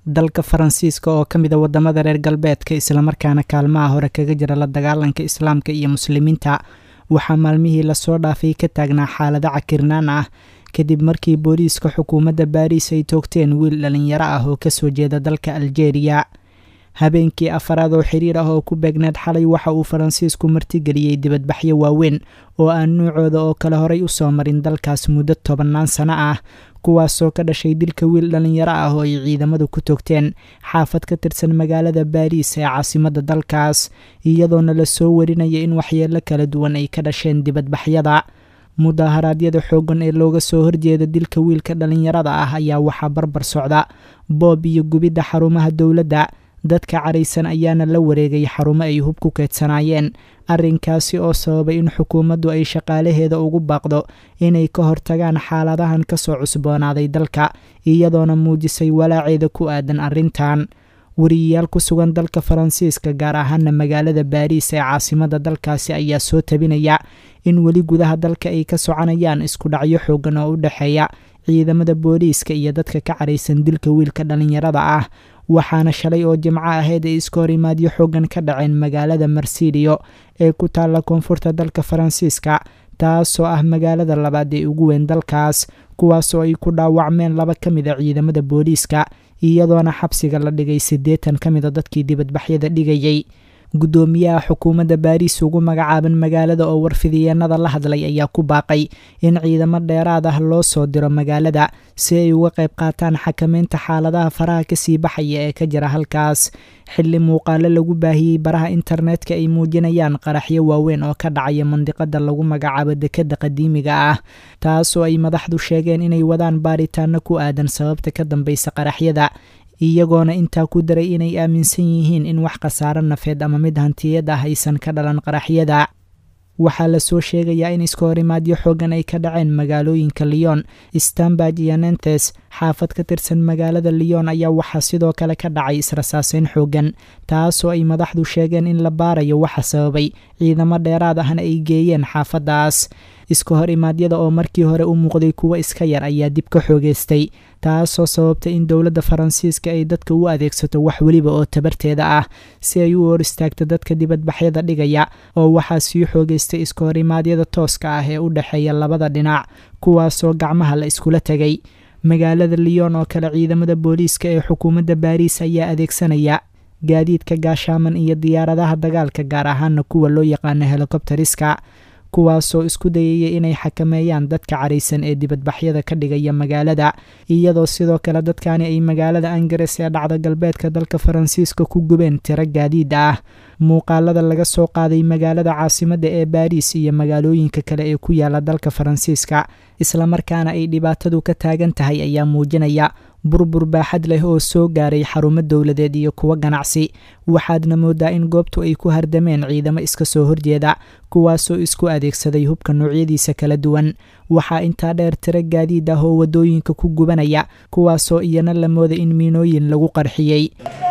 dalka faransiiska oo ka mida wadamada reer galbeedka islamarkaana kaalmaha hore kaga jira la dagaalanka islaamka iyo muslimiinta waxaa maalmihii lasoo dhaafay ka taagnaa xaalado cakirnaan ah kadib markii booliiska xukuumadda baariis ay toogteen wiil dhalinyaro ah oo kasoo jeeda dalka aljeeriya habeenkii afaraad oo xiriir ah oo ku beegneed xalay waxa uu faransiisku martigeliyey dibadbaxyo waaweyn oo aan nuucooda oo kale horay usoo marin dalkaas muddo tobannaan sano ah kuwaasoo ka dhashay dilka wiil dhalinyaro ah oo ay ciidamadu ku toogteen xaafad ka tirsan magaalada baariis ee caasimadda dalkaas iyadoona lasoo warinaya in waxyeelo kala duwan ay ka dhasheen dibadbaxyada mudaharaadyada xooggan ee looga soo horjeeda dilka wiilka dhalinyarada ah ayaa waxaa barbar socda boob iyo gubidda xarumaha dowladda dadka caraysan ayaana la wareegay xarumo ay hub ku keedsanaayeen arrinkaasi oo sababay in xukuumaddu ay shaqaalaheeda ugu baaqdo inay ka hortagaan xaaladahan kasoo cusboonaaday dalka iyadoona muujisay walaaceeda ku aadan arrintan wariyayaal ku sugan dalka faransiiska gaar ahaana magaalada baariis ee caasimada dalkaasi ayaa soo tabinaya in weli gudaha dalka ay ka soconayaan isku dhacyo xoogan oo u dhexeeya ciidamada booliiska iyo dadka ka caraysan dilka wiilka dhalinyarada ah waxaana shalay oo jimco ahayd ay iska horimaadyo xoogan ka dhaceen magaalada marsiiliyo ee ku taalla koonfurta dalka faransiiska taasoo ah magaalada labaad ee ugu weyn dalkaas kuwaasoo ay ku dhaawacmeen laba ka mid a ciidamada booliiska iyadoona xabsiga la dhigay siddeetan ka mid a dadkii dibadbaxyada dhigayay guddoomiyaha xukuumadda baariis ugu magacaaban magaalada oo warfidiyeenada la hadlay ayaa ku baaqay in ciidamo dheeraad ah loo soo diro magaalada si ay uga qayb qaataan xakameynta xaaladaha faraha kasii baxaya ee ka jira halkaas xilli muuqaalo lagu baahiyey baraha internetka ay muujinayaan qaraxyo waaweyn oo ka dhacaya mandiqada lagu magacaabo dekadda qadiimiga ah taasoo ay madaxdu sheegeen inay wadaan baaritaano ku aadan sababta ka dambeysa qaraxyada iyagoona intaa ku daray inay aaminsan yihiin in wax khasaaro nafeed ama mid hantiyad ah aysan ka dhalan qaraxyada waxaa lasoo sheegayaa in iska horimaadyo xoogan ay ka dhaceen magaalooyinka lyon stambaj iyo nentes xaafad ka tirsan magaalada lyon ayaa waxaa sidoo kale ka dhacay israsaaseyn xoogan taasoo ay madaxdu sheegeen in la baarayo waxa sababay ciidamo dheeraad ahna ay geeyeen xaafaddaas iska hor imaadyada oo markii hore u muuqday kuwo iska yar ayaa dib ka xoogeystay taasoo sababtay in dowladda faransiiska ay dadka u adeegsato wax weliba oo tabarteeda ah si ay u hor istaagto dadka dibadbaxyada dhigaya oo waxaa sii xoogeystay iska hor imaadyada tooska ah ee u dhexeeya labada dhinac kuwaasoo gacmaha la iskula tegay magaalada lyon oo kale ciidamada booliiska ee xukuumadda baariis ayaa adeegsanaya gaadiidka gaashaaman iyo diyaaradaha dagaalka gaar ahaana kuwa loo yaqaano helikobteriska kuwaasoo isku dayaya inay xakameeyaan dadka caraysan ee dibadbaxyada ka dhigaya magaalada iyadoo sidoo kale dadkani ay magaalada angares ee dhacda galbeedka dalka faransiiska ku gubeen tiro gaadiid ah muuqaalada laga soo qaaday magaalada caasimadda ee baariis iyo magaalooyinka kale ee ku yaala dalka faransiiska islamarkaana ay dhibaatadu ka taagan tahay ayaa muujinaya burbur baaxad leh oo soo gaaray xarumo dowladeed iyo kuwo ganacsi waxaadna moodaa in goobtu ay ku hardameen ciidamo iska soo horjeeda kuwaasoo isku adeegsaday hubka noocyadiisa kala duwan waxaa intaa dheer tiro gaadiid ah oo waddooyinka ku gubanaya kuwaasoo iyana la mooda in miinooyin lagu qarxiyey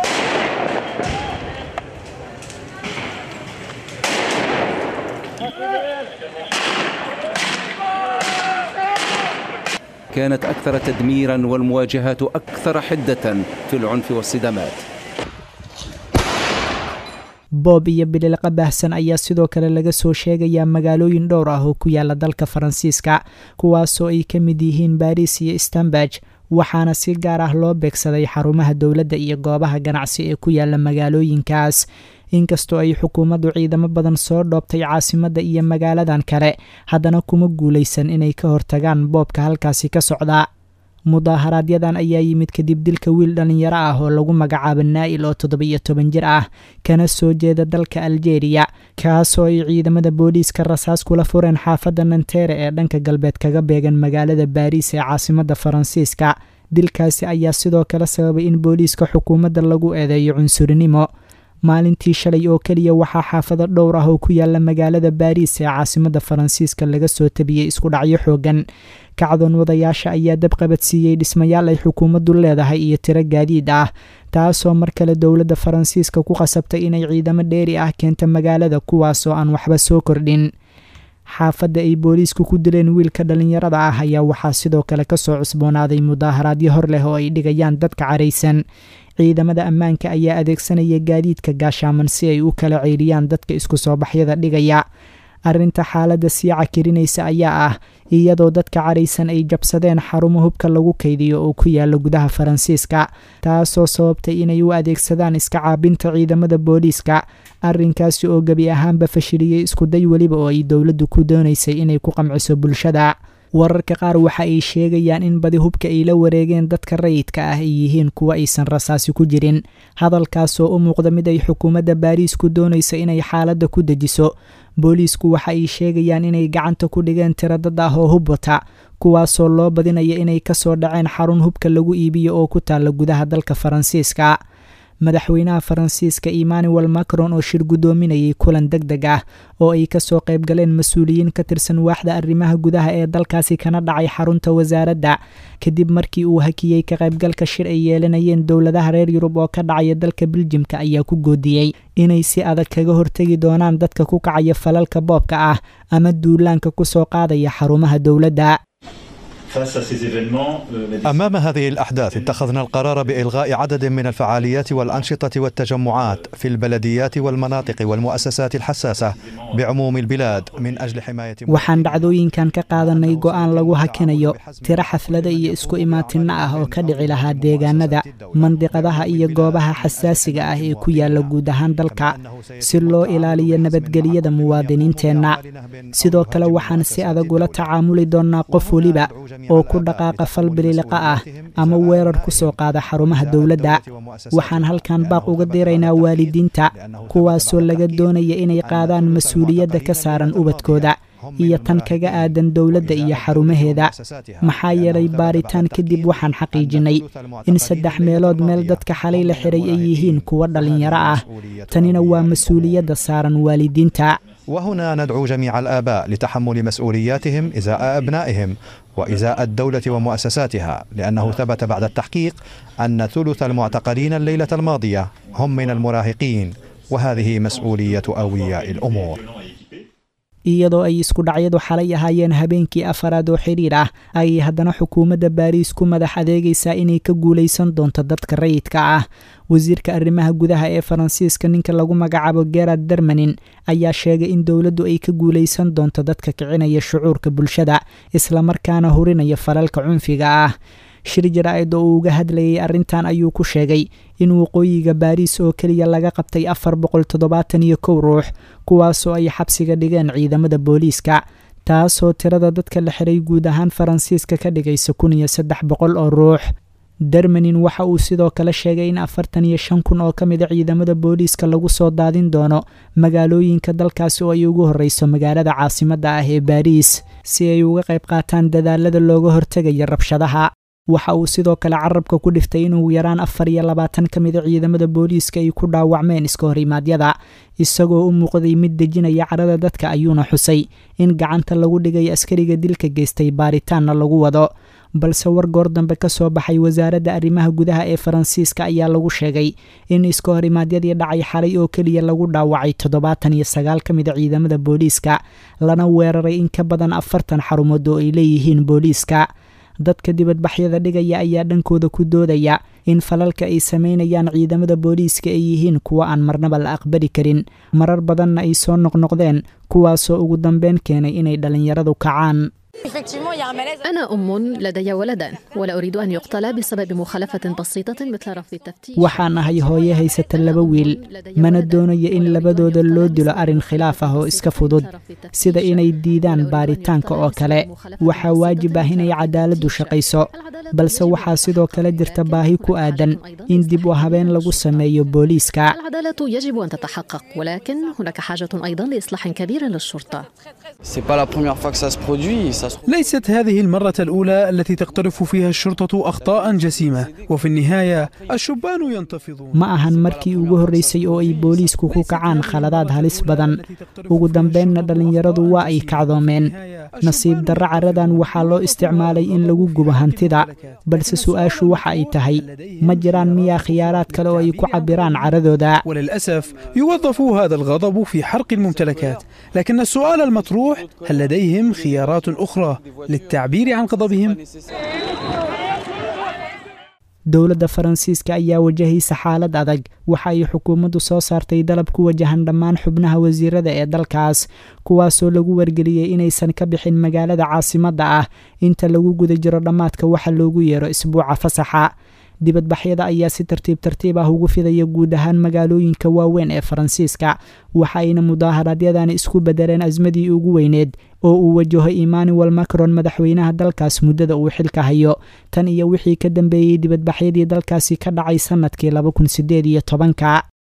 كانت أكثر تدميرا والمواجهات أكثر حدة في العنف والصدامات boob iyo bililqa baahsan ayaa sidoo kale laga soo sheegayaa magaalooyin dhowr ah oo ku yaala dalka faransiiska kuwaasoo ay ka mid yihiin baariis iyo stambaj waxaana si gaar ah loo beegsaday xarumaha dowladda iyo goobaha ganacsi ee ku yaala magaalooyinkaas inkastoo ay xukuumaddu ciidamo badan soo dhoobtay caasimadda iyo magaaladan kale haddana kuma guulaysan inay ka hortagaan boobka halkaasi ka socda mudaaharaaadyadan ayaa yimid kadib dilka wiil dhalinyaro ah oo lagu magacaabo naa'il oo toddoba-iyo toban jir ah kana soo jeeda dalka aljeeriya kaasoo ay ciidamada booliiska rasaas kula fureen xaafadda nantere ee dhanka galbeed kaga beegan magaalada baariis ee caasimadda faransiiska dilkaasi ayaa sidoo kale sababay in booliiska xukuumadda lagu eedeeyo cunsurinimo maalintii shalay oo keliya waxaa xaafado dhowr ah oo ku yaala magaalada baariis ee caasimadda faransiiska laga soo tabiyey isku dhacyo xoogan kacdoon wadayaasha ayaa dabqabadsiiyey dhismayaal ay xukuumaddu leedahay iyo tiro gaadiid ah taasoo mar kale dowladda faransiiska ku qasabtay inay ciidamo dheeri ah keento magaalada kuwaasoo aan waxba soo kordhin xaafadda ay booliisku ku dileen wiilka dhallinyarada ah ayaa waxaa sidoo kale kasoo cusboonaaday mudaaharaadyo hor leh oo ay dhigayaan dadka caraysan ciidamada ammaanka ayaa adeegsanaya gaadiidka gaashaaman si ay u kala ceyriyaan dadka isku soo baxyada dhigaya arrinta xaaladda sii cakirinaysa ayaa ah iyadoo dadka caraysan ay jabsadeen xarumo hubka lagu kaydiyo oo ku yaala gudaha faransiiska taasoo sababtay inay u adeegsadaan iska caabinta ciidamada booliiska arrinkaasi oo gebi ahaanba fashiliyey iskuday weliba oo ay dowladdu ku doonaysay inay ku qamciso bulshada wararka qaar waxa ay sheegayaan in badi hubka ay la wareegeen dadka rayidka ah ay yihiin kuwa aysan rasaasi ku jirin hadalkaasoo u muuqda mid ay xukuumadda baariis ku doonaysa inay xaaladda ku dejiso booliisku waxa ay sheegayaan inay gacanta ku dhigeen tiro dad ah oo hub wata kuwaasoo loo badinaya inay kasoo dhaceen xarun hubka lagu iibiyo oo ku taalla gudaha dalka faransiiska madaxweynaha faransiiska emmanuel macron oo shir guddoominayay kulan deg deg ah oo ay kasoo qayb galeen mas-uuliyiin ka tirsan waaxda arrimaha gudaha ee dalkaasi kana dhacay xarunta wasaaradda kadib markii uu hakiyey ka qaybgalka shir ay yeelanayeen dowladaha reer yurub oo ka dhacaya dalka biljimka ayaa ku goodiyey inay si adag kaga hortegi doonaan dadka ku kacaya falalka boobka ah ama duulaanka ku soo qaadaya xarumaha dowladda أمام هذه الأحداث اتخذنا القرار بإلغاء عدد من الفعاليات والأنشطة والتجمعات في البلديات والمناطق والمؤسسات الحساسة بعموم البلاد من أجل حماية waxaan dhacdooyinkan ka qaadanay go'aan lagu hakinayo tiro xaflada iyo isku imaatinno ah oo ka dhici lahaa deegaanada mandiqadaha iyo goobaha xasaasiga ah ee ku yaala guud ahaan dalka si loo ilaaliyo nabadgelyada muwaadiniinteenna sidoo kale waxaan si adag ula tacaamuli doonnaa qof weliba oo ku dhaqaaqa fal bililiqa ah ama weerar ku soo qaada xarumaha dowladda waxaan halkan baaq uga diraynaa waalidiinta kuwaasoo laga doonaya inay qaadaan mas-uuliyadda ka saaran ubadkooda iyo tan kaga aadan dowladda iyo xarumaheeda maxaa yeelay baaritaan kadib waxaan xaqiijinay in saddex meelood meel dadka xalay la xiray ay yihiin kuwa dhallinyaro ah tanina waa mas-uuliyadda saaran waalidiinta وهنا ندعو جميع الآباء لتحمل مسؤولياتهم إزاء أبنائهم وإزاء الدولة ومؤسساتها لأنه ثبت بعد التحقيق أن ثلث المعتقلين الليلة الماضية هم من المراهقين وهذه مسؤولية أولياء الأمور iyadoo ay isku dhacyadu xalay ahaayeen habeenkii afaraad oo xidhiir ah ayay haddana xukuumadda baariis ku madax adeegaysaa inay ka guulaysan doonto dadka rayidka ah wasiirka arrimaha gudaha ee faransiiska ninka lagu magacaabo gerard dermanin ayaa sheegay in dowladdu ay ka guulaysan doonto dadka kicinaya shucuurka bulshada islamarkaana hurinaya falalka cunfiga ah shir jaraa'id oo uu uga hadlayay arrintan ayuu ku sheegay in waqooyiga baariis oo keliya laga qabtay afar boqol toddobaatan iyo kow ruux kuwaasoo ay xabsiga dhigeen ciidamada booliiska taasoo tirada dadka la xiray guud ahaan faransiiska ka dhigaysa kun iyo saddex boqol oo ruux dermanin waxa uu sidoo kale sheegay in afartan iyo shan kun oo ka mida ciidamada booliiska lagu soo daadin doono magaalooyinka dalkaasi oo ay ugu horreyso magaalada caasimadda ah ee baariis si ay uga qayb qaataan dadaalada looga hortegaya rabshadaha waxa uu sidoo kale carabka ku dhiftay in ugu yaraan afar iyo labaatan ka mida ciidamada booliiska ay ku dhaawacmeen iska horimaadyada isagoo u muuqday mid dejinaya cadhada dadka ayuuna xusay in gacanta lagu dhigay askariga dilka geystay baaritaanna lagu wado balse war goor dambe ka soo baxay wasaaradda arrimaha gudaha ee faransiiska ayaa lagu sheegay in iska horimaadyadii dhacay xalay oo keliya lagu dhaawacay toddobaatan iyo sagaal ka mida ciidamada booliiska lana weeraray in ka badan afartan xarumood oo ay leeyihiin booliiska dadka dibadbaxyada dhigaya ayaa dhankooda ku doodaya in falalka ay sameynayaan ciidamada booliiska ay yihiin kuwa aan marnaba la aqbali karin marar badanna ay soo noqnoqdeen kuwaasoo ugu dambeyn keenay inay dhallinyaradu kacaan أنا أم لدي ولدان ولا أريد أن يقتلا بسبب مخالفة بسيطة مثل رفض التفتيش waxaan ahay hooye haysata laba wiil mana doonayo in labadooda loo dilo arrin khilaaf ah oo iska fudud sida inay diidaan baaritaanka oo kale waxaa waajib ah inay cadaaladdu shaqayso balse waxaa sidoo kale jirta baahi ku aadan in dib u habeen lagu sameeyo booliiska العدالة يجب أن تتحقق ولكن هناك حاجة أيضا لإصلاح كبير للشرطة C'est pas la première fois que ça se produit, ça ليست هذه المرة الأولى التي تقترف فيها الشرطة أخطاء جسيمة وفي النهاية الشبان ينتفضون ma ahan markii ugu horreysay oo ay booliisku ku kacaan khaladaad halis badan ugu dambeynna dhallinyaradu waa ay kacdoomeen nasiib darro caradan waxaa loo isticmaalay in lagu gubo hantida balse su'aashu waxa ay tahay ma jiraan miyaa khiyaaraad kale oo ay ku cabbiraan caradooda وللأسف يوظف هذا الغضب في حرق الممتلكات لكن السؤال المطروح هل لديهم خيارات أخرى للتعبير عن غضبهم؟ dowladda faransiiska ayaa wajahaysa xaalad adag waxa ay xukuumaddu soo saartay dalab ku wajahan dhammaan xubnaha wasiirada ee dalkaas kuwaasoo lagu wargeliyey inaysan ka bixin magaalada caasimadda ah inta lagu guda jiro dhammaadka waxa loogu yeero isbuuca fasaxa dibadbaxyada ayaa si tartiib tartiib ah ugu fidaya guud ahaan magaalooyinka waaweyn ee faransiiska waxa ayna mudaaharaadyadani isku bedeleen asmadii ugu weyneed oo uu wajaho emmanuel macron madaxweynaha dalkaas muddada uu xilka hayo tan iyo wixii ka dambeeyey dibadbaxyadii dalkaasi ka dhacay sannadkii laba kun sideed iyo tobanka